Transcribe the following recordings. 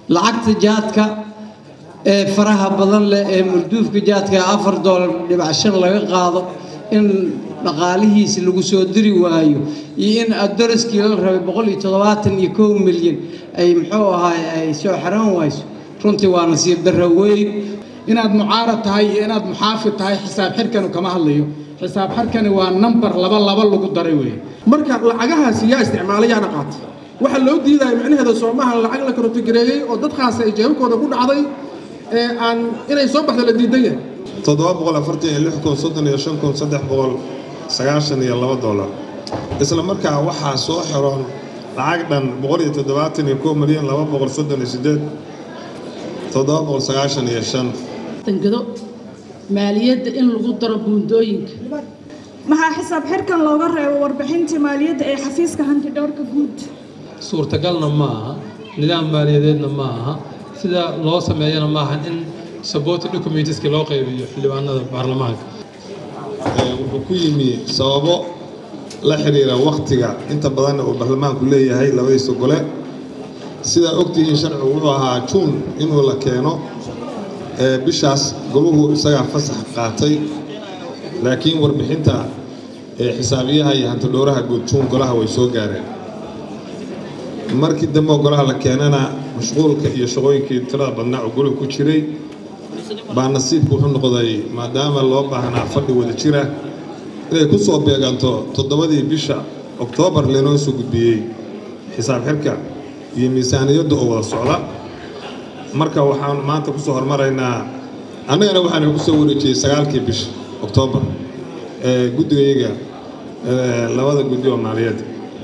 lacagta jaadka ee faraha badan leh ee mulduufka jaadka ee afar doolar dhibac shan laga qaado in dhaqaalihiisi lagu soo diri waayo iyo in adoriskii la rabay boqol iyo toddobaatan iyo kow milyan ay muxuu ahaay ay soo xaran wayso runtii waa nasiib darro weyn inaad mucaarad tahay iyo inaad muxaafid tahay xisaab xirkanu kama hadlayo xisaab xirkani waa nambar laba laba lagu daray weeye marka lacagahaasi yaa isticmaalay yaana qaatay waxaa loo diidaya micnaheeda soomaha lacag la karotogareeyey oo dad khaasa ay jeebabkooda ku dhacday ee aan inay soo baxdo la diidan yahay toddoba boqol afartan iyo lix kun soddon iyo shan kun saddex boqol sagaashan iyo laba dollar isla markaa waxaa soo xiroon lacag dhan boqol iyo toddobaatan iyo kow milyan laba boqol soddon iyo siddeed toddoba boqol sagaashan iyo shan tangado maaliyadda in lagu daro buundooyinka maxaa xisaab xirkan looga reebo warbixintii maaliyadda ee xafiiska hantidhowrka guud suurtagalna ma aha nidaam maaliyadeedna ma aha sida loo sameeyana maaha in supported documentiski loo qaybiyo xildhibaanada baarlamaanka wuxuu ku yimi sababo la xiriira wakhtiga inta badanna uu baarlamaanku leeyahay labadiisa gole sidaa ogtihiin sharcigu wuxuu ahaa juun inuu la keeno bishaas goluhu isagaa fasax qaatay laakiin warbixinta xisaabiyaha iyo hantidhowraha guud juun golaha way soo gaareen markii dambe golaha la keenana mashquulka iyo shaqooyinkii tirada badnaa oo goluhu ku jiray baa nasiibku wuxuu noqday maadaama loo baahnaa fadhi wada jira inay ku soo beeganto toddobadii bisha oktoobar laynoo soo gudbiyey xisaab xirka iyo miisaaniyadda oo wada socda marka waxaan maanta kusoo hormaraynaa annagana waxaan ku soo wareejiyey sagaalkii bisha oktoobar ee guddigayaga labada guddi oo maaliyadda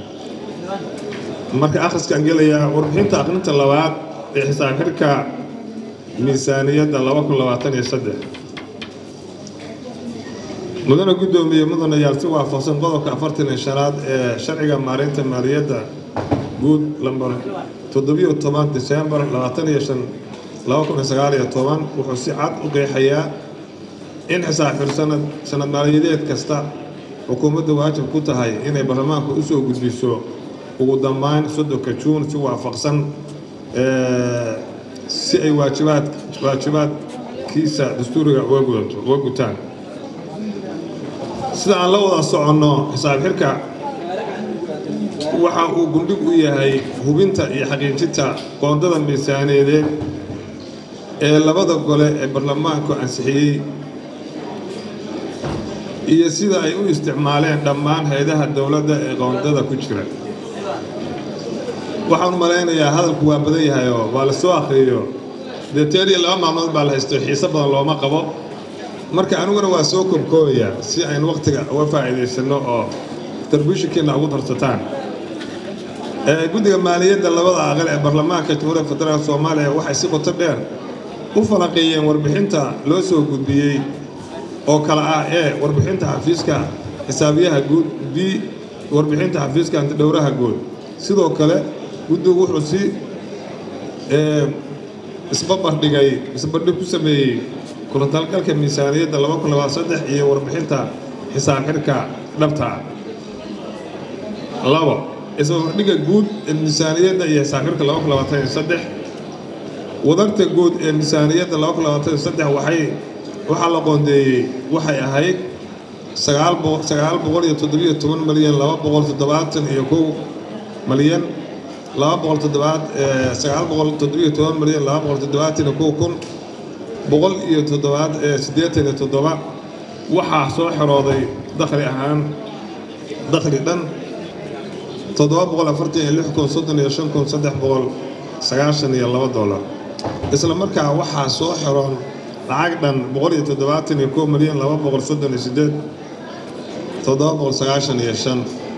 marka akhriskaan gelayaa warbixinta aqrinta labaad ee xisaab xirka miisaaniyadda laba kun labaatan iyo saddex mudane guddoomiye mudanayaal si waafaqsan qodobka afartan iyo shanaad ee sharciga maareynta maaliyadda guud lambar toddobiyo toban disembar labaatan iyo shan laba kun iyo sagaal iyo toban wuxuu si cad u qeexayaa in xisaab xir sanad sanad maaliyadeed kasta xukuumadda waajib ku tahay inay baarlamaanka u soo gudbiso ugu dambayn soddonka juun si waafaqsan si ay waajibaad waajibaadkiisa dastuuriga uga gudato uga gutaan sida aan la wada soconno xisaab xirka waxa uu gundhig u yahay hubinta iyo xaqiijinta qoondada miisaaniyadeed ee labada gole ee baarlamaanku ansixiyey iyo sida ay u isticmaaleen dhammaan hay-adaha dowladda ee qoondada ku jira waxaan u malaynayaa hadalku waa badan yahayoo waa la soo akhriyo dee teer iyo laba maalmood baa la haysto xiise badan looma qabo marka aniguna waa soo koobkoobayaa si aynu wakhtiga uga faa'iidaysanno oo tarbishinkiina ugu darsataan guddiga maaliyadda labada aqal ee baarlamaanka jamhuuriyadda federaalk soomaaliya waxay si qoto dheer u falanqeeyeen warbixinta loo soo gudbiyey oo kale ah ee warbixinta xafiiska xisaabiyaha guud b warbixinta xafiiska antidhowraha guud sidoo kale guddigu wuxuu si isbabardhigay isbardhig ku sameeyey kulantalgalka miisaaniyadda laba kun labaad saddex iyo warbixinta xisaab xirka dhabta labo isbabardhigga guud ee miisaaniyadda iyo xisaab xirka laba kun labaatan iyo saddex wadarta guud ee miisaaniyadda laba kun labaatan iyo saddex waxay waxaa la qoondeeyey waxay ahayd sagaal sagaal boqol iyo toddobiyo toban malyan laba boqol toddobaatan iyo kow malyan laba boqol toddobaad sagaal boqol toddobiyo toban malyan laba boqol toddobaatan iyo kow kun boqol iyo toddobaad siddeetan iyo toddoba waxaa soo xerooday dakhli ahaan dakhli dhan toddoba boqol afartan iyo lix kun soddon iyo shan kun saddex boqol sagaashan iyo laba dollar isla markaa waxaa soo xeroon lacag dhan boqol iyo toddobaatan iyo kow milyan laba boqol soddon iyo siddeed toddoba boqol sagaashan iyo shan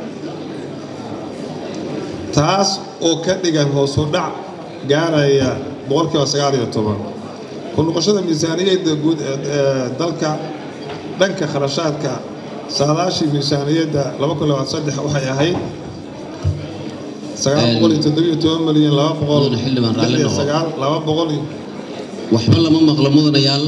taas oo ka dhigan hoos u dhac gaaraya boqolkiiba sagaal iyo toban ku noqoshada miisaaniyadda guud ee dalka dhanka kharashaadka saadaashii miisaaniyadda laba kun labaad saddex waxay ahayd sagaal boqol iyo toddobiyo toban milyan laba boqol lix iyo sagaal laba boqol waxba lama maqlo mudanayaal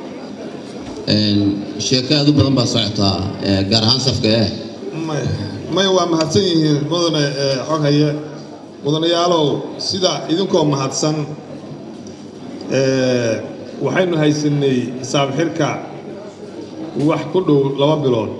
sheeko aad u badan baa socotaa gaar ahaan safka eh may waa mahadsan yihiin mudane xoghaye mudanayaalow sida idinkoo mahadsan waxaynu haysanay xisaab xirka wax ku dhow laba bilood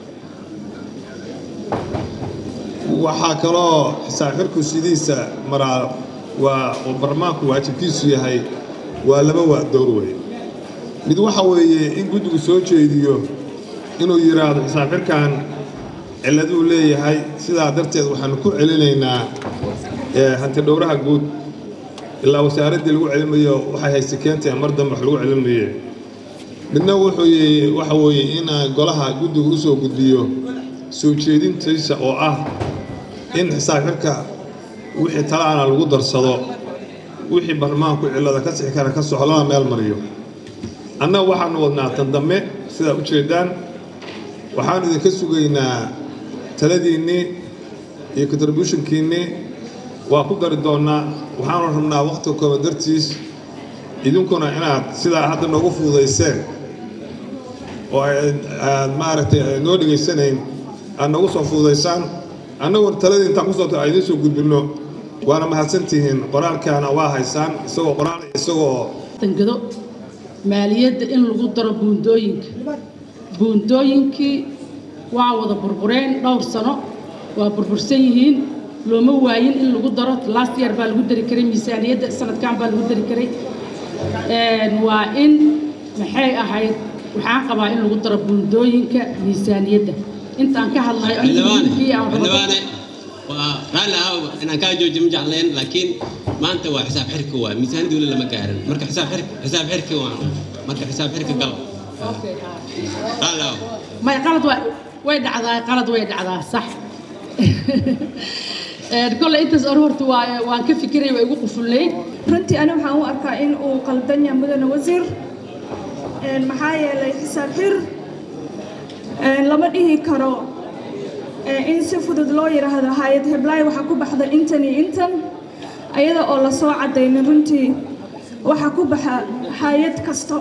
waxaa kaloo xisaab xirku sidiisa maraa waa oo barlamaanku waajibkiisu yahay waa laba waa dowr wey mid waxa weeye in guddigu soo jeediyo inuu yidhaahdo xisaab xirkan cilladuu leeyahay sidaa darteed waxaanu ku celinaynaa hanti dhowraha guud ilaa wasaaraddii lagu celimayo waxay hayse keentay mar dambe wax lagu celimaye midna wuxuu waxa weeye in golaha guddigu usoo gudbiyo soo jeedintiisa oo ah in xisaab xirka wixii talaana lagu darsado wixii barlamaanku cillada ka sixi kara ka soxo lana meel mariyo annaga waxaanu wadnaa tan dambe sidaa u jeedaan waxaanu idinka sugaynaa taladiinnii iyo contributionkiinnii waa ku dari doonnaa waxaanu rabnaa wakhtiga kooba dartiis idinkuna inaad sidaa hadda noogu fududayseen oo aad maaragtay noo dhegaysanayn aad noogu soo fududaysaan annaguna taladii intaan kusoo ta idiin soo gudbinno waana mahadsantihiin qoraalkaana waa haysaan isagoo qoraal isagoo dangado maaliyadda in lagu daro buundooyinka buundooyinkii waa wada burbureen dhowr sano waa burbursan yihiin looma waayin in lagu daro last year baa lagu dari karay miisaaniyadda sanadkan baa lagu dari karay waa in maxay ahayd waxaan qabaa in lagu daro buundooyinka miisaaniyadda intaan ka hadlayo xildhibaane waa raalli ah inaan kaa joojiyo ma jeclayn laakiin maanta waa xisaab xirka waa miisaaniyadda weli lama gaarin marka xisaab xirka xisaab xirka waa marka xisaab xirka gal raalli ah may qalad waa way dhacdaa qalad way dhacdaa sax kolley intaas or horta waa waan ka fikiray waa igu qufulnayd runtii ani waxaan u arkaa in uu qaldan yahay mudane wasiir maxaa yeelay xisaab xir lama dhihi karo in si fudud loo yidhaahdo hay-ad heblaay waxaa ku baxda intan iyo intan ayada oo lasoo caddaynin runtii waxaa ku baxa hay-ad kasta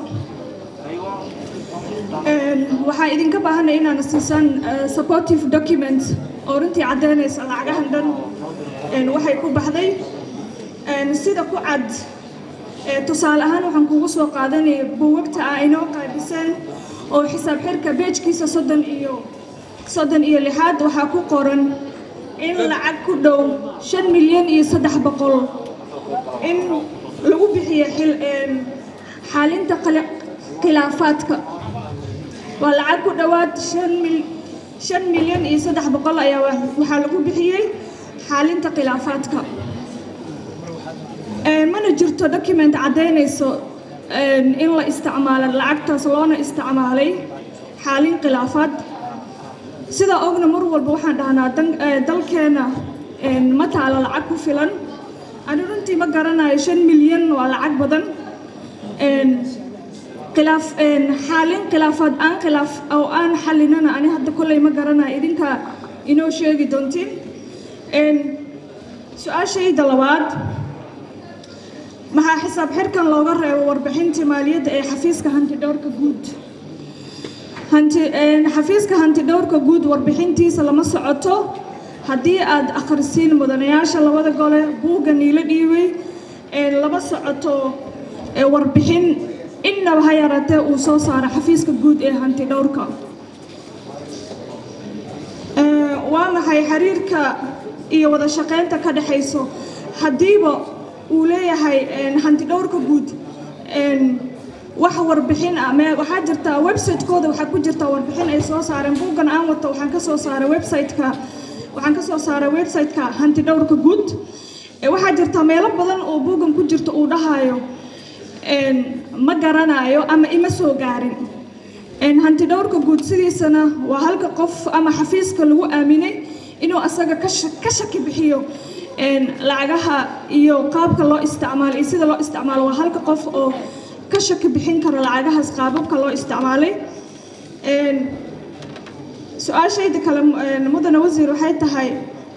waxaa idinka baahanay inaana siisaan supportive document oo runtii caddaynaysa lacagahan dhan waxay ku baxday sida ku cad tusaale ahaan waxaan kugu soo qaadanaya buugagta ah inoo qaybiseen oo xisaab xirka beejkiisa soddon iyo soddon iyo lixaad waxaa ku qoran in lacag ku dhow shan milyan iyo saddex boqol in lagu bixiyo xalinta khilaafaadka waa lacag ku dhowaad shan mil shan milyan iyo saddex boqol ayaa waxaa lagu bixiyey xaalinta khilaafaadka mana jirto document caddaynayso in la isticmaalo lacagtaas loona isticmaalay xaalin khilaafaad sidaa ogna mar walba waxaan dhahnaa dalkeena ma taalo lacag ku filan ani runtii ma garanayo shan milyan waa lacag badan khilaaf xaalin khilaafaad aan khilaaf oo aan xalinana ani hadda kolley ma garanayo idinka inoo sheegi doontiin su-aashayda labaad maxaa xisaab xirkan looga reebo warbixintii maaliyadda ee xafiiska hantidhowrka guud hanti xafiiska hantidhowrka guud warbixintiisa lama socoto haddii aad akhrisiin mudanayaasha labada gole buugga niilo dhiibay lama socoto warbixin innaba ha yaratee uu soo saaro xafiiska guud ee hantidhowrka waa maxay xiriirka iyo wada shaqaynta ka dhexayso haddiiba uu leeyahay hantidhowrka guud wax warbixin ah me waxaa jirta website-kooda waxaa ku jirta warbixin ay soo saareen buuggan aan wato waxaan ka soo saaray website-ka waxaan ka soo saaray website-ka hantidhowrka guud waxaa jirta meelo badan oo buuggan ku jirta uu dhahayo ma garanayo ama ima soo gaarin hantidhowrka guud sidiisana waa halka qof ama xafiiska lagu aaminay inuu asaga ka shaki bixiyo lacagaha iyo qaabka loo isticmaalo iyo sida loo isticmaalo waa halka qof oo ka shaki bixin karo lacagahaas qaababka loo isticmaalay su-aashayda kale mudane wasiir waxay tahay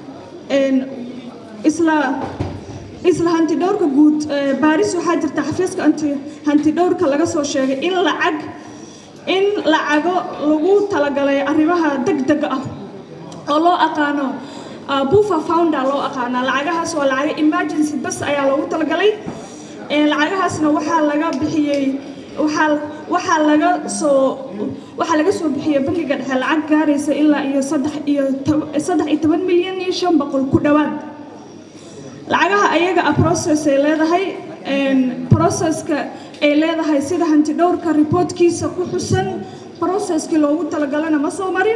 isla isla hantidhowrka guud baaris waxaa jirta xafiiska hantidhowrka laga soo sheegay in lacag in lacago lagu talagalay arrimaha degdega ah oo loo aqaano bufa founder loo aqaanaa lacagahaas waa lacaga emergency bas ayaa loogu talagalay lacagahaasna waxaa laga bixiyey waxaa waxaa laga soo waxaa laga soo bixiyey bangiga dhexe lacag gaaraysa ilaa iyo saddex iyo saddex iyo toban milyan iyo shan boqol ku dhowaad lacagaha ayaga ah process ay leedahay processka ay leedahay sida hanti dhowrka reportkiisa ku xusan processkii loogu talagalana ma soo marin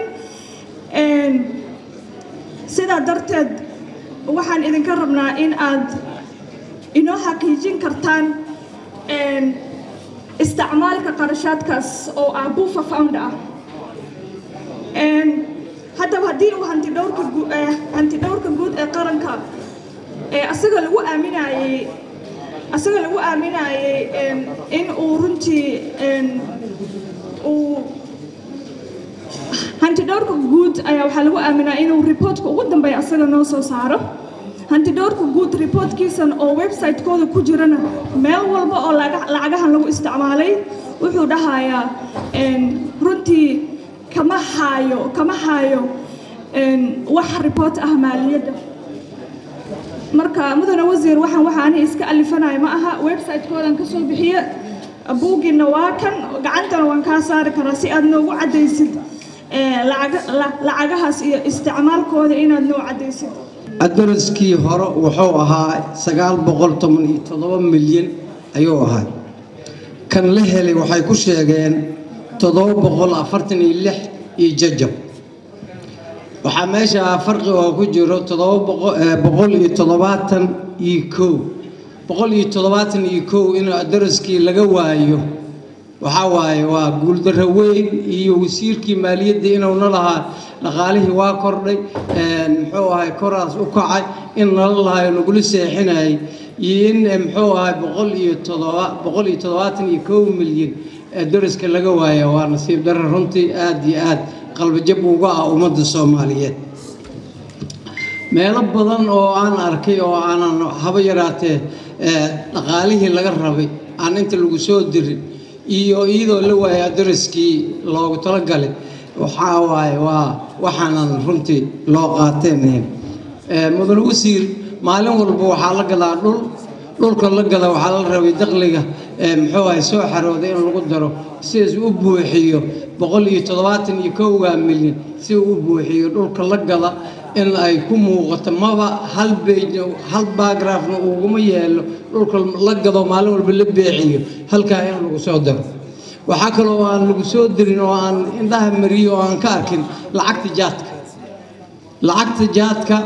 sidaa darteed waxaan idinka rabnaa in aad inoo xaqiijin kartaan isticmaalka qarashaadkaas oo ah buufa found ah haddaba haddii uu hantidhowrka hanti dhowrka guud ee qaranka asaga lagu aaminayey asaga lagu aaminayey in uu runtii uu hanti dhowrka guud ayaa waxaa lagu aaminaa inuu reportka ugu dambeeya asaga noo soo saaro hanti dhowrka guud reportkiisan oo website-kooda ku jirana meel walba oo lacagahan lagu isticmaalay wuxuu dhahayaa runtii kama haayo kama haayo wax report ah maaliyadda marka mudane wasiir waxaan waxaani iska alifanaya ma aha website-koodan kasoo bixiye buuggiina waa kan gacantana waan kaa saari karaa si aad noogu caddaysid lacagahaas iyo isticmaalkooda inaad noo caddaysid adaraskii hore wuxuu ahaa sagaal boqol toban iyo toddoba milyan ayuu ahaa kan la helay waxay ku sheegeen toddoba boqol afartan iyo lix iyo jajab waxaa meesha farqi oo ku jiro toddoba boqol iyo toddobaatan iyo kow boqol iyo toddobaatan iyo kow in daraskii laga waayo waxaa waaye waa guuldarro weyn iyo wasiirkii maaliyadda inuuna lahaa dhaqaalihii waa kordhay muxuu ahay koraas u kacay in nala lahayo nagula seexinayay iyo in muxuu ahay boqol iyo toddoba boqol iyo toddobaatan iyo kow milyan daraska laga waaya waa nasiib darro runtii aada iyo aad qalbajab uga ah ummadda soomaaliyeed meelo badan oo aan arkay oo aanan haba yaraatee dhaqaalihii laga rabay aan inta lagu soo dirin iyo iyadoo la waaya daraskii loogu talagalay waxaa waaye waa waxaanan runtii loo qaateen mudane wasiir maalin walba waxaa la gadaa dhul dhulka la gada waxaa la rabay dakhliga muxuu ahay soo xarooday in lagu daro sidaas u buuxiyo boqol iyo toddobaatan iyo kowgaa milyan si uu u buuxiyo dhulka la gada in ay ku muuqato maba hal bej hal bagraafna uguma yeelo dhulka la gado maalin walba la beeciyo halkaa in lagu soo daro waxaa kaloo aan lagu soo dirin oo aan indhaha mariyo oo aan ka arkin lacagta jaadka lacagta jaadka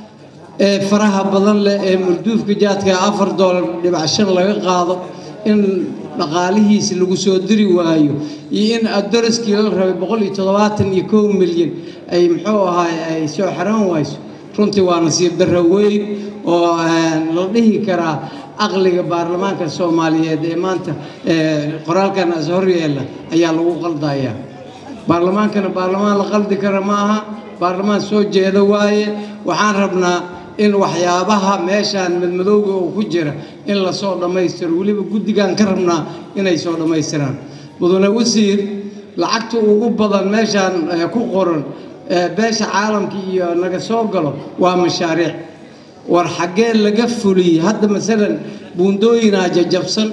ee faraha badan leh ee mulduufka jaadka afar doolar dhibac shan laga qaado in dhaqaalihiisi lagu soo diri waayo iyo in adaraskii la rabay boqol iyo toddobaatan iyo kow milyan ay muxuu ahaay ay soo xaran wayso runtii waa nasiib darro weyn oo la dhihi karaa aqliga baarlamaanka soomaaliyeed ee maanta qoraalkan as horyeela ayaa lagu qaldayaa baarlamaankana baarlamaan la qaldi kara ma aha baarlamaan soo jeeda waaye waxaan rabnaa in waxyaabaha meeshaan madmadowga oo ku jira in lasoo dhammaystiro weliba guddigaan ka rabnaa inay soo dhammaystiraan mudane wasiir lacagta ugu badan meeshaan ku qoran beesha caalamka iyo naga soo galo waa mashaariic war xaggee laga fuliyey hadda masalan buundooyinaa jajabsan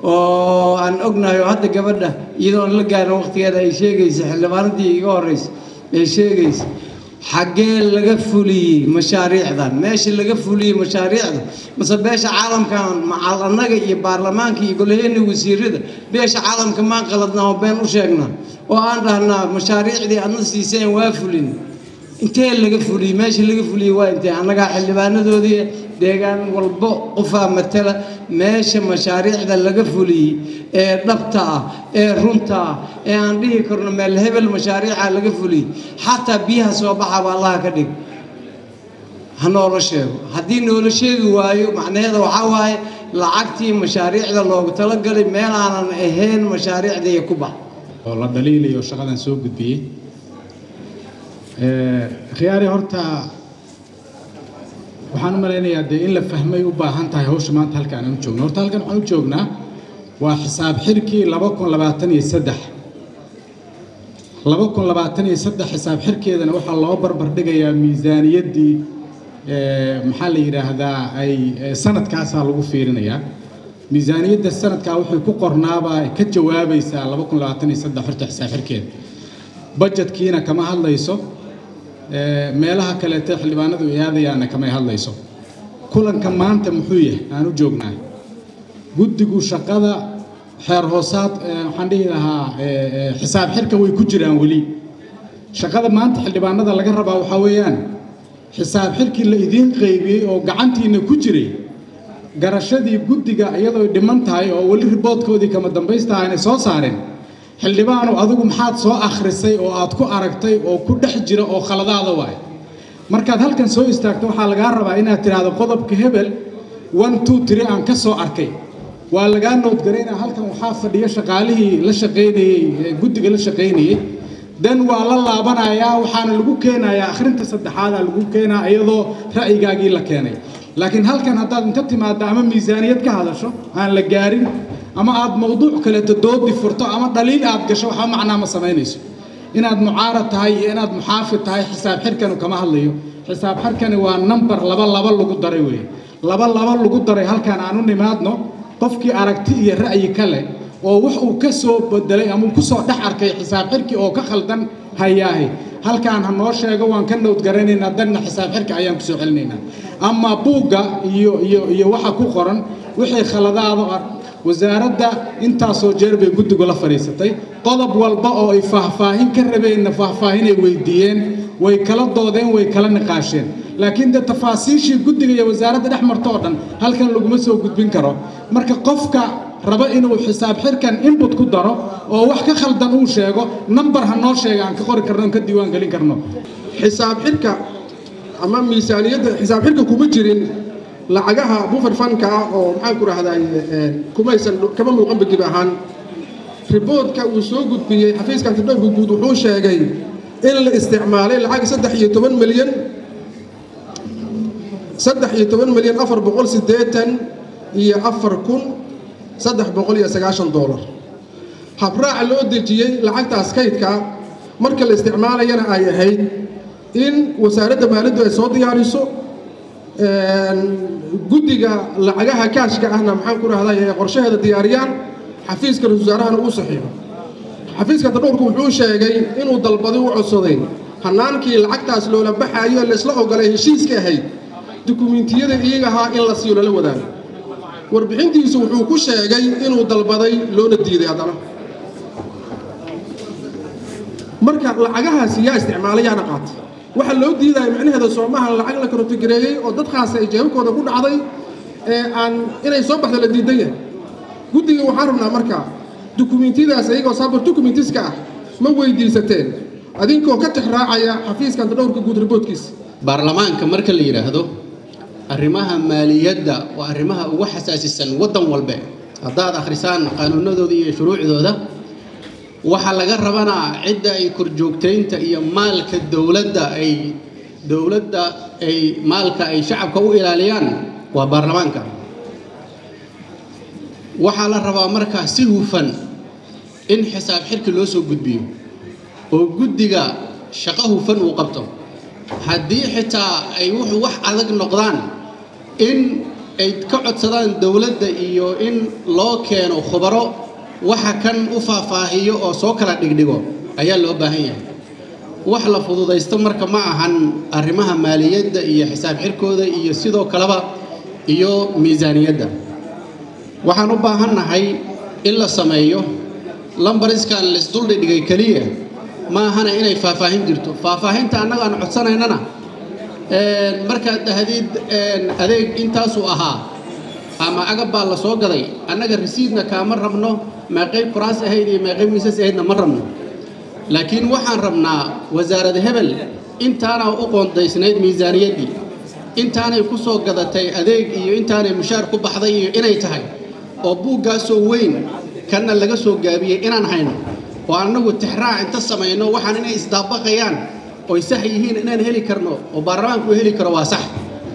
oo aan ognahay oo hadda gabadha iyadoon la gaarin waqtigeeda ay sheegaysa xildhibaanadii iga horeysa ay sheegaysa xaggee laga fuliyey mashaariicdan meesha laga fuliyey mashaariicda mase beesha caalamkan macal annaga iyo baarlamaanka iyo golaheenna wasiirada beesha caalamka maan qaladnaa oo been u sheegnaa oo aan dhahnaa mashaariicdii adna siiseen waa fulin intee laga fuliyey meesha laga fuliyey waa intee annagaa xildhibaanadoodii deegaan walbo qofaa matala meesha mashaariicda laga fuliyey ee dhabta ah ee runta ah ee aan dhihi karno meel hebel mashaariica laga fuliyey xataa biyaha soo baxaba allaha ka dhig ha noola sheego haddii noola sheegi waayo macnaheeda waxaa waaye lacagtii mashaariicda loogu talagalay meel aanan ahayn mashaariicdaiyo ku bax oo la dhaliilayo shaqadan soo gudbiyey khiyaari horta waxaan u malaynayaa dee in la fahmay u baahan tahay hawsha maanta halkaan aan u joogno horta halkan waxaan u joognaa waa xisaab xirkii laba kun labaatan iyo saddex laba kun labaatan iyo saddex xisaab xirkeedana waxaa loo barbar dhigayaa miisaaniyaddii maxaa la yidhaahdaa ay sanadkaasaa lagu fiirinayaa miisaaniyadda sanadkaa waxay ku qornaabaa ka jawaabaysaa laba kun labaatan iyo saddex horta xisaab xirkeeda bajetkiina kama hadlayso meelaha kaleete xildhibaanadu ay aadayaana kamay hadlayso kulanka maanta muxuu yahay aan u joognaa guddigu shaqada xeer hoosaad waxaan dhihi lahaa xisaab xirka way ku jiraan weli shaqada maanta xildhibaanada laga rabaa waxaa weeyaan xisaab xirkii la idiin qaybiyey oo gacantiina ku jiray garashadii guddiga iyadoo dhiman tahay oo weli riboodkoodii kama dambaysta aanay soo saareen xildhibaanu adigu maxaad soo akhrisay oo aad ku aragtay oo ku dhex jira oo khaladaada waay markaad halkan soo istaagto waxaa lagaa rabaa inaad tidhaahdo qodobka hebel one two three aan ka soo arkay waa lagaa noodgaraynaa halkan waxaa fadhiya shaqaalihii la shaqaynayey guddiga la shaqaynayey dan waa la laabanayaa waxaana lagu keenayaa akhrinta saddexaada lagu keenaa iyadoo ra'yigaagii la keenay laakiin halkan haddaad inta timaadda ama miisaaniyad ka hadasho aan la gaarin ama aad mawduuc kaleeto doodi furto ama dhaliil aad gasho waxba macnaa ma samaynayso inaad mucaarad tahay iyo inaad muxaafid tahay xisaab xirkanu kama hadlayo xisaab xirkani waa nambar laba laba lagu daray weeye laba laba lagu daray halkan aan u nimaadno qofkii aragti iyo ra'yi kale oo wax uu ka soo bedelay ama uu ku soo dhex arkay xisaab xirki oo ka khaldan hayaahay halkaan ha noo sheego waan ka nowdgaranaynaa danna xisaab xirka ayaan ku soo celinaynaa ama buugga iyo iyo iyo waxa ku qoran wixii khaladaada wasaaradda intaasoo jeer bay guddigu la fadhiisatay qodob walba oo ay faahfaahin ka rabeenna faahfaahinay weydiiyeen way kala doodeen way kala niqaasheen laakiin de tafaasiishii guddiga iyo wasaaradda dhex marto oo dhan halkan laguma soo gudbin karo marka qofka raba inuu xisaab xirkan input ku daro oo wax ka khaldan uu sheego nambar ha noo sheega aan ka qori karno aan ka diiwaan gelin karno xisaab xirka ama miisaaniyadda xisaab xirka kuma jirin lacagaha buffer fanka ah oo maxaan ku rahday kumaysan kama muuqan bagib ahaan riboodka uu soo gudbiyey xafiiska antidhowrka guud wuxuu sheegay in la isticmaalay lacag saddex iyo toban milyan saddex iyo toban milyan afar boqol siddeetan iyo afar kun saddex boqol iyo sagaashan doolar habraaca loo dejiyey lacagtaas kaydka marka la isticmaalayana ay ahayd in wasaaradda maaliyaddu ay soo diyaariso guddiga lacagaha kaashka ahna maxaan ku rahday ee qorshaheeda diyaariyaan xafiiska ra-isul wasaarahana uu saxiixo xafiiska tadhowrku wuxuu sheegay inuu dalbaday u codsaday hanaankii lacagtaas loola baxaayo laysla ogolay heshiiska ahayd dukumiintiyada iyaga ahaa in la siiyo lala wadaago warbixintiisu wuxuu ku sheegay inuu dalbaday loona diiday haddana marka lacagahaasi yaa isticmaalay yaana qaatay waxa loo diidaya micnaheeda soomaha lacag la karotogareeyey oo dad khaasa ay jeebabkooda ku dhacday ee aan inay soo baxda la diidan yahay guddiga waxaan rabnaa marka dukumiintiyadaas iyagoo sabar dukumentiska ah ma weydiisateen adinkoo ka tixraacaya xafiiska antadhowrka guud riboodkiisa baarlamaanka marka la yidhaahdo arrimaha maaliyadda waa arrimaha ugu xasaasisan waddan walbe haddaad akhrisaan qaanuunadooda iyo shuruucdooda waxaa laga rabanaa cidda ay korjoogtaynta iyo maalka dowladda ay dowladda ay maalka ay shacabka u ilaaliyaan waa baarlamaanka waxaa la rabaa markaa si hufan in xisaab xirki loo soo gudbiyo oo guddiga shaqo hufan uu qabto haddii xitaa ay wuxuu wax adag noqdaan in ay ka codsadaan dowladda iyo in loo keeno khubaro waxa kan u faahfaahiyo oo soo kala dhigdhigo ayaa loo baahan yahay wax la fududaysto marka ma ahan arrimaha maaliyadda iyo xisaab xirkooda iyo sidoo kaleba iyo miisaaniyadda waxaan u baahannahay in la sameeyo lambariskan laisduldhigdhigay keliya ma ahana inay faahfaahin jirto faahfaahinta annaga aan codsanaynana markaad dhahdid adeeg intaasuu ahaa ama agab baa la soo gaday annaga risiidna kaama rabno meeqay kuraas ahayd iyo meeqay miisas ahaydna ma rabno laakiin waxaan rabnaa wasaarad hebel intaana u qoondaysnayd miisaaniyaddii intaanay ku soo gadatay adeeg iyo intaanay mushaar ku baxday iyo inay tahay oo buuggaasoo weyn kanna laga soo gaabiyey inaan hayno oo annagu tixraac inta samayno waxaan inay isdaabaqayaan oy sax yihiin inaan heli karno oo baarlamaanku heli karo waa sax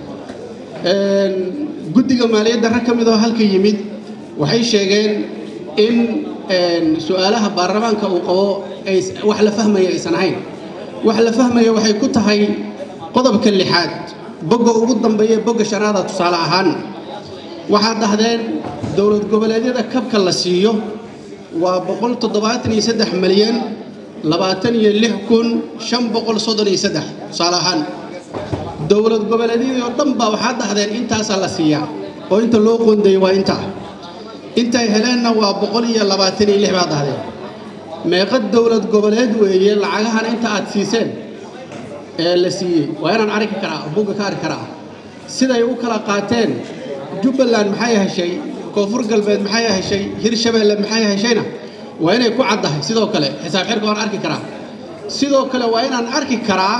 guddiga maaliyadda rag ka mid oo halka yimid waxay sheegeen in su-aalaha baarlamaanka uu qabo ay wax la fahmaya aysan ahayn wax la fahmaya waxay ku tahay qodobka lixaad bogga ugu dambeeya bogga shanaada tusaale ahaan waxaad dhahdeen dowlad goboleedyada kabka la siiyo waa boqol toddobaatan iyo saddex malyan labaatan iyo lix kun shan boqol soddon iyo saddex tusaale ahaan dowlad goboleedyadii oo dhan baa waxaa dhahdeen intaasaa la siiyaa oo inta loo qoondeeyey waa intaa intay heleenna waa boqol iyo labaatan iyo lix baa dhahdeen meeqa dowlad goboleed weeye lacagahan inta aad siiseen ee la siiyey waa inaan arki karaa bugga ka arki karaa siday u kala qaateen jubbaland maxay heshay koonfur galbeed maxay heshay hirshabeelle maxay heshayna waa inay ku caddahay sidoo kale xisaab xirka waan arki karaa sidoo kale waa inaan arki karaa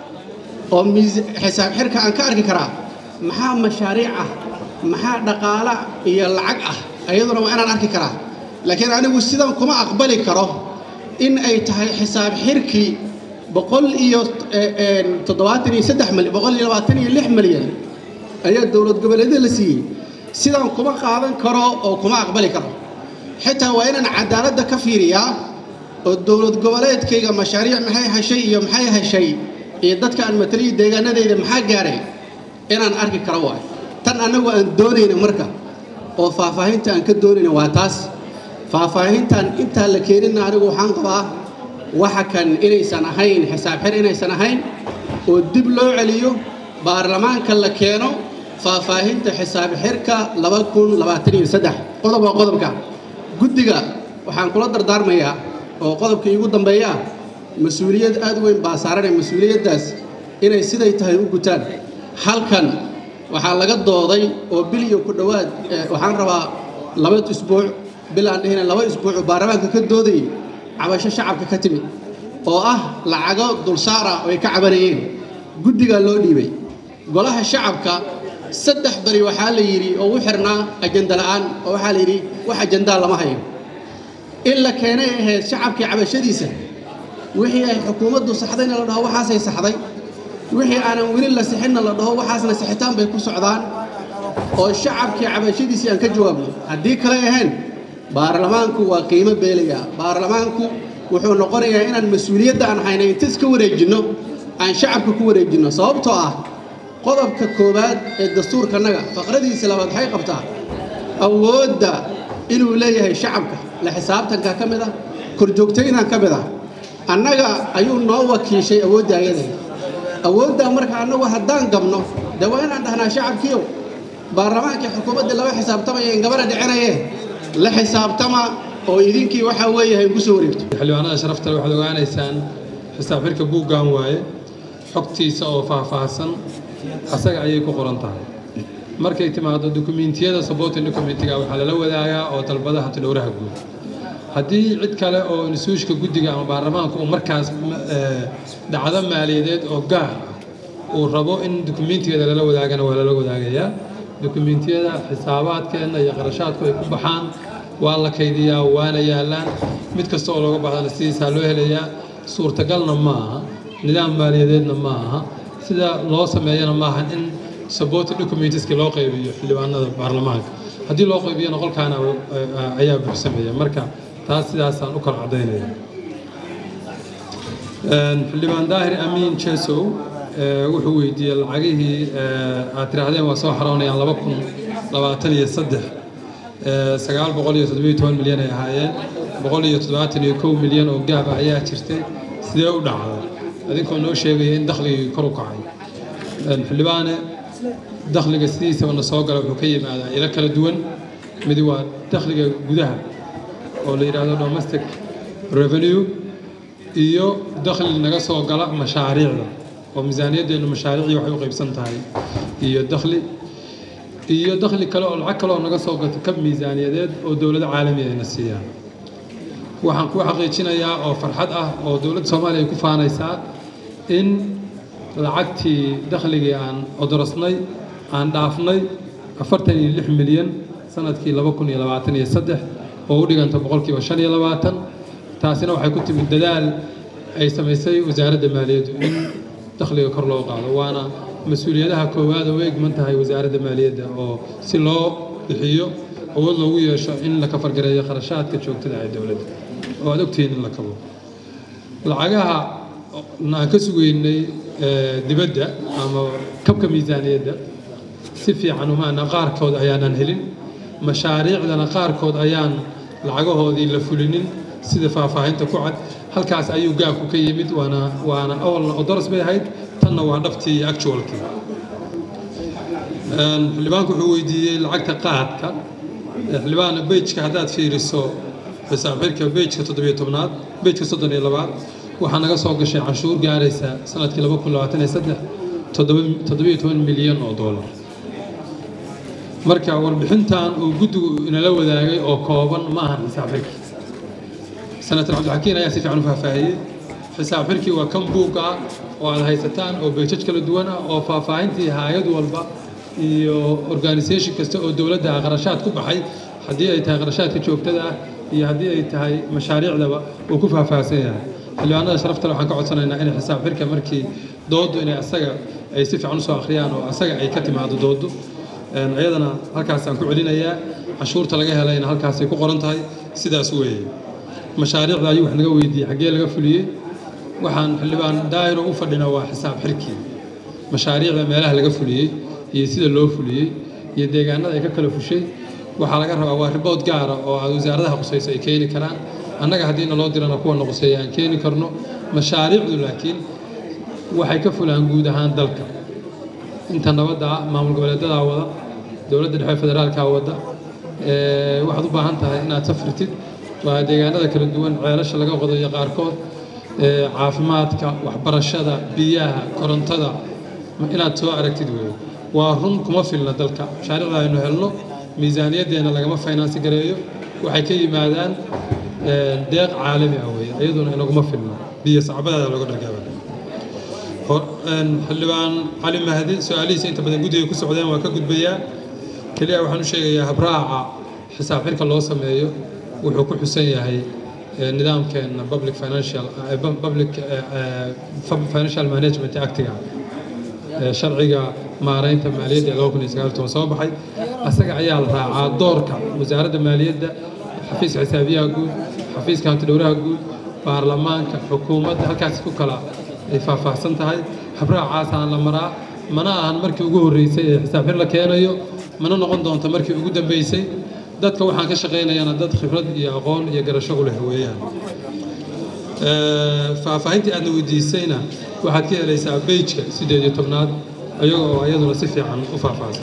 oo xisaab xirka aan ka arki karaa maxaa mashaariic ah maxaa dhaqaala iyo lacag ah iyaduna waa inaan arki karaa laakiin anigu sidan kuma aqbali karo in ay tahay xisaab xirkii boqol iyo toddobaatan iyo saddex malyan boqol iyo labaatan iyo lix malyan ayaa dowlad goboleedyada la siiyey sidaan kuma qaadan karo oo kuma aqbali karo xitaa waa inaan cadaaladda ka fiiriyaa oo dowlad goboleedkayga mashaariic maxay heshay iyo maxay heshay iyo dadka aan mataliyo deegaanadayda maxaa gaaray inaan arki karo waay tan annagu aan doonayna marka oo faahfaahinta aan ka doonayna waa taas faahfaahintan intaa la keenina anigu waxaan qabaa waxa kan inaysan ahayn xisaab xir inaysan ahayn oo dib loo celiyo baarlamaanka la keeno faahfaahinta xisaab xirka laba kun labaatan iyo saddex qodob waa qodobka guddiga waxaan kula dardaarmayaa oo qodobka iigu dambeeya mas-uuliyad aad u weyn baa saaranay mas-uuliyaddaas inay siday tahay u gutaan halkan waxaa laga dooday oo bil iyo ku dhowaad waxaan rabaa laba isbuuc bil aan dhihina laba isbuuc oo baarlamaanka ka doodayay cabasho shacabka ka timid oo ah lacago dulsaara oo ay ka cabanayeen guddigaa loo dhiibay golaha shacabka saddex bari waxaa la yidhi oo u xirnaa ajanda la'aan oo waxaa la yidhi wax ajandaa lama hayo in la keenay ahayd shacabkii cabashadiisa wixii ay xukuumaddu saxdayna la dhaho waxaasay saxday wixii aanan weli la sixinna la dhaho waxaasna sixitaan bay ku socdaan oo shacabkii cabashadiisii aan ka jawaabno haddii kale ahayn baarlamaanku waa qiimo beelaya baarlamaanku wuxuu noqonayaa inaan mas-uuliyadda aan hayna intas ka wareejinno aan shacabka ku wareejinno sababtoo ah qodobka koowaad ee dastuurkanaga faqradiisa labaad waxay qabtaa awoodda inuu leeyahay shacabka la xisaabtanka ka mid ah korjoogtaynan ka mid ah annaga ayuu noo wakiishay awoodda ayada awooddaa marka annagu haddaan gabno dee waa inaan dhahnaa shacabkiiow baarlamaankii xukuumadda laba xisaabtamaya in gabadha dhicinayee la xisaabtama oo idinkii waxaa weeyahay ku soo wareegto xildhibaanada sharafta waxaad ogaanaysaan xisaab xirka buuggan waaye xogtiisa oo faahfaahsan asaga ayay ku qoran tahay markay timaado dukumiintiyada supporting documentiga waxaa lala wadaagaa oo dalbadaha tidhowraha guud haddii cid kale oo instituushka guddiga ama baarlamaanka uu markaas dhacdo maaliyadeed oo gaar ah uu rabo in dukumiintigeeda lala wadaagana waa lala wadaagayaa dukumiintiyada xisaabaadkeenna iyo qarashaadku ay ku baxaan waa la kaydiyaa waana yaallaan mid kasta oo looga bahdana sidiisaa loo helayaa suurtagalna ma aha nidaam maaliyadeedna ma aha sida loo sameeyana maaha in supporting documentiski loo qaybiyo xildhibaanada baarlamaanka haddii loo qaybiyana qolkaana ayaa buuxsameeya marka taas sidaasaan u kala caddaynaya xildhibaan daahir amiin jesow wuxuu weydiiyey lacagihii aad tiraahdeen waa soo xaroonayaan laba kun labaatan iyo saddex sagaal boqol iyo toddobiyo toban milyan ay ahaayeen boqol iyo toddobaatan iyo kow milyan oo gaab ah ayaa jirtay sidee u dhacday adinkoo noo sheegaya in dakhligii kor u kacay xildhibaane dakhliga sidiisaba na soo gala wuxuu ka yimaadaa ilo kala duwan midi waa dakhliga gudaha oo la yidhaahdo domestic revenue iyo dakhli naga soo gala mashaariicda oo miisaaniyaddeenu mashaariicii waxay u qaybsan tahay iyo dakhli iyo dakhli kale oo lacag kale oo naga soo gato kab miisaaniyadeed oo dowlado caalami ayna siiyaan waxaan kuu xaqiijinayaa oo farxad ah oo dowladda soomaaliya ay ku faanaysaa in lacagtii dakhligii aan odorosnay aan dhaafnay afartan iyo lix milyan sanadkii laba kun iyo labaatan iyo saddex oo u dhiganta boqolkiiba shan iyo labaatan taasina waxay ku timid dadaal ay samaysay wasaaradda maaliyaddu in dakhliga kor loo qaado waana mas-uuliyadaha koowaad oo u egman tahay wasaaradda maaliyadda oo si loo bixiyo awood loogu yeesho in la kafargareeyo kharashaadka joogtada ee dowladda oo aad ogtihiin in la kabo lacagaha aan ka sugeynay dibadda ama kabka miisaaniyadda si fiican umaana qaarkood ayaanan helin mashaariicdana qaarkood ayaan lacagahoodii la fulinin sida faahfaahinta ku cad halkaas ayuu gaabku ka yimid waana waana awalna odoros bay ahayd tanna waa dhabtii iyo actualkii xildhibaanku wuxuu weydiiyey lacagta qaadka xildhibaan bejka haddaad fiiriso xisaab xirka bejka toddobiyo tobnaad bejka soddon iyo labaad waxaa naga soo gashay canshuur gaaraysa sanadkii laba kun labaatan iyo saddex toddobiyo toban milyan oo doolar marka warbixintan uu guddigu inala wadaagay oo kooban ma ahan xisaab xirki senator cabdixakiin ayaa si fiican u faahfaahiyey xisaab xirkii waa kan buugga ah oo aad haysataan oo beejaj kala duwan ah oo faahfaahintii hay-ad walba iyo organisation kasta oo dowladda ah qarashaad ku baxay haddii ay tahay qarashaadka joogtada ah iyo haddii ay tahay mashaariicdaba uu ku faahfaahsan yahay xildhibaanada sharafta waxaan ka codsanaynaa inay xisaab xirka markii dooddu inay asaga ay si fiican usoo akhriyaan oo asaga ay ka timaado dooddu iyadana halkaasaan ku celinayaa cashuurta laga helayna halkaasay ku qoran tahay sidaas weeye mashaariicda ayuu wax naga weydiiyey xaggee laga fuliyey waxaan xildhibaan daahiro u fadhinaa waa xisaab xirkii mashaariicda meelaha laga fuliyey iyo sida loo fuliyey iyo deegaanada ay ka kala fushay waxaa laga rabaa waa ribood gaara oo aad wasaaradaha qusayso ay keeni karaan annaga haddii naloo dirana kuwana quseeya aan keeni karno mashaariicdu laakiin waxay ka fulaan guud ahaan dalka inta nabadda ah maamul goboleedadaa wada dowladda dhexe federaalkaa wada waxaad u baahan tahay inaad safritid waa deegaanada kala duwan ceelasha laga qodayo qaarkood caafimaadka waxbarashada biyaha korontada inaad soo aragtid weeye waa run kuma filna dalka mashaariicda aynu helno miisaaniyaddeena lagama faynansi gareeyo waxay ka yimaadaan deeq caalami ah weeye iyaduna inaguma filno biyo sacbadaada looga dhargaaba xildhibaan cali mahdi su-aalihiisa inta badan guddiga ku socdeen waa ka gudbayaa keliya waxaan u sheegayaa habraaca xisaab xirka loo sameeyo wuxuu ku xusan yahay nidaamkeena public financial public financial management actiga sharciga maaraynta maaliyadda ee laba kun iyo sagaal toban soo baxay asaga ayaa la raacaa doorka wasaaradda maaliyadda xafiiska xisaabiyaha guud xafiiska hantidhowraha guud baarlamaanka xukuumadda halkaas ku kala ay faahfaahsan tahay habraacaasaan la maraa mana ahan markii ugu horreysay ee xisaab xir la keenayo mana noqon doonto markii ugu dambeysay dadka waxaan ka shaqaynayana dad khibrad iyo aqoon iyo garasho u leh weeyaan faahfaahintii aadna weydiisayna waxaad ka helaysaa bejka siddeed iyo tobnaad ayagoo iyaduna si fiican u faahfaahsan